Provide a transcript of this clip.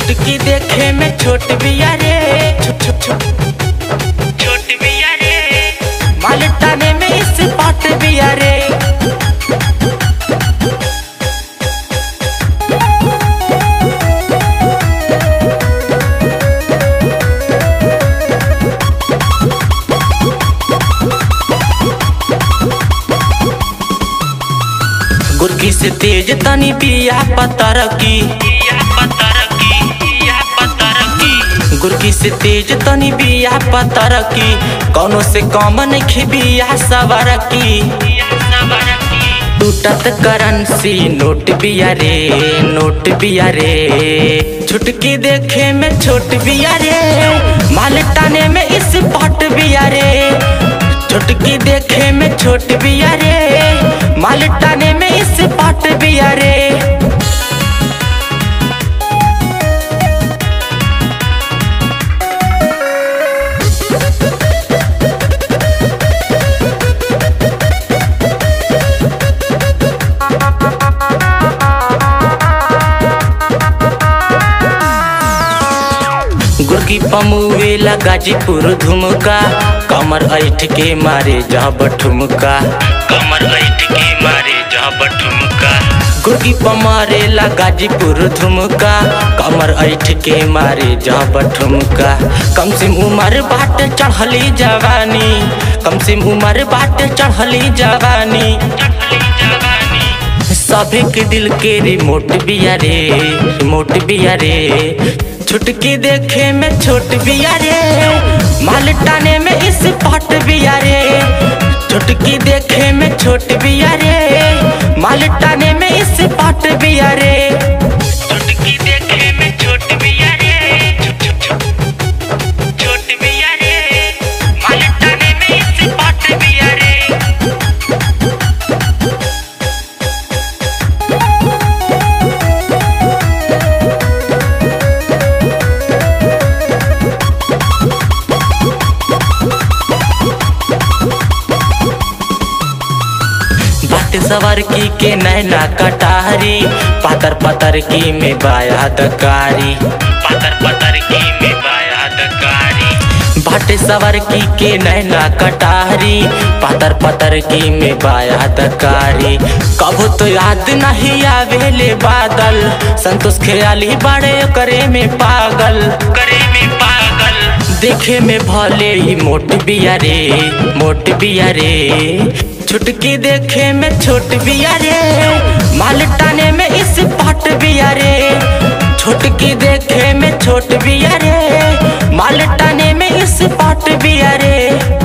छुटकी देखे में छोट बिया रे छुट छुट छुट छोट बिया रे माल टाने में इस पाट बिया रे गुरकी से तेज तनी बिया पतर की गुरकी से तेज तनी बिया पतर की कौनो से कम नहीं बिया सवर की टूटत करंसी नोट बिया रे नोट बिया रे छुटकी देखे में छोट बिया रे माल टाने में इस पट बिया रे छुटकी देखे में छोट बिया रे माल टाने में इस पट बिया रे गुरकी पमुवेला गाजीपुर धुमका कमर ऐठ के मारे जब ठुमका कमर ऐठ के मारे जब ठुमका गुरकी पमारेला गाजीपुर धुमका कमर ऐठ के मारे जब ठुमका कम सिम उमर बाट चढ़ली जवानी कम सिम उमर बाट चढ़ली जवानी सभी के दिल के रिमोट बिया रे रिमोट बिया रे छुटकी देखे में छोट बिया रे माल टाने में इस पट बिया रे छुटकी देखे में छोट बिया रे माल टाने में इस पट बिया रे छुटकी देखे में छोट बिया रे छोट बिया रे माल टाने में इस पट बिया रे बाट सवर की के नैना कटारी पतर पतर की में बाया दकारी पतर पतर की में बाया दकारी बाट सवर की के नैना कटारी पतर पतर की में बाया दकारी कबो तो याद नहीं आवेले बादल संतोष ख्याली बड़े करे में पागल करे में पागल देखे में भले ही मोट बिया रे मोट बिया रे छुटकी देखे में छोट बिया रे माल टाने में इस पट बिया रे छुटकी देखे में छोट बिया रे माल टाने में इस पट बिया रे